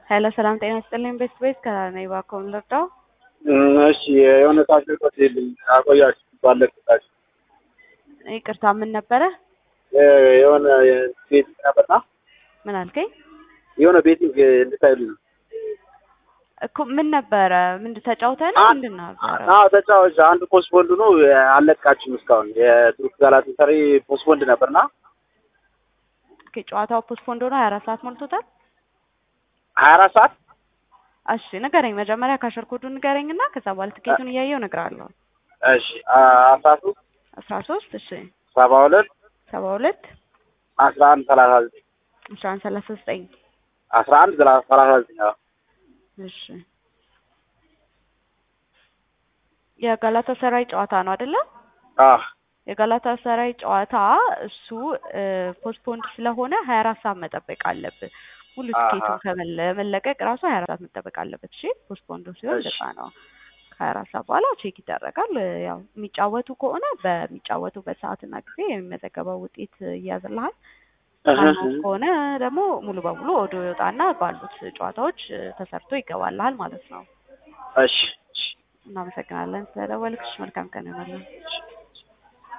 ሄሎ ሰላም ጤና ይስጥልኝ። ቤስት ቤት ከነኝ እባክዎን ልርዳው? እሺ የሆነ ታሽጎት የለኝ አቆያችሁ ባለቅጣችሁ ይቅርታ ምን ነበረ? የሆነ ቤት ነበርና ምን አልከኝ? የሆነ ቤቲንግ እንድታይሉ ነው። እኮ ምን ነበረ? ምንድን ተጫውተህ ነው? ምንድን ነበረ? አዎ ተጫዋች አንድ ፖስፖንድ ነው አለቃችሁም እስካሁን የቱርክ ጋላታሳራይ ፖስፖንድ ነበርና ኦኬ ጨዋታው ፖስትፖንድ ሆኖ ሀያ አራት ሰዓት ሞልቶታል። ሀያ አራት ሰዓት እሺ ንገረኝ፣ መጀመሪያ ካሸር ኮዱን ንገረኝ እና ከዛ በኋላ ትኬቱን እያየው እነግርሃለሁ። እሺ አስራ ሶስት አስራ ሶስት እሺ ሰባ ሁለት ሰባ ሁለት አስራ አንድ ሰላሳ ዘጠኝ አስራ አንድ ሰላሳ ዘጠኝ አስራ አንድ ሰላሳ ዘጠኝ አዎ እሺ የጋላታ ሰራይ ጨዋታ ነው አይደለ? አዎ የጋላታ ሰራይ ጨዋታ እሱ ፖስትፖንድ ስለሆነ ሀያ አራት ሰዓት መጠበቅ አለብህ። ሙሉ ትኬቱን ከመለቀቅ ራሱ ሀያ አራት ሰዓት መጠበቅ አለበት። እሺ ፖስትፖንድ ሲሆን እንደዛ ነው። ከሀያ አራት ሰዓት በኋላ ቼክ ይደረጋል። ያው የሚጫወቱ ከሆነ በሚጫወቱበት ሰዓትና ጊዜ የሚመዘገበው ውጤት ይያዝልሃል። ማይሆን ከሆነ ደግሞ ሙሉ በሙሉ ወደ ይወጣና ባሉት ጨዋታዎች ተሰርቶ ይገባልሃል ማለት ነው። እሺ እናመሰግናለን ስለደወልክሽ። መልካም ቀን ይሆናለን።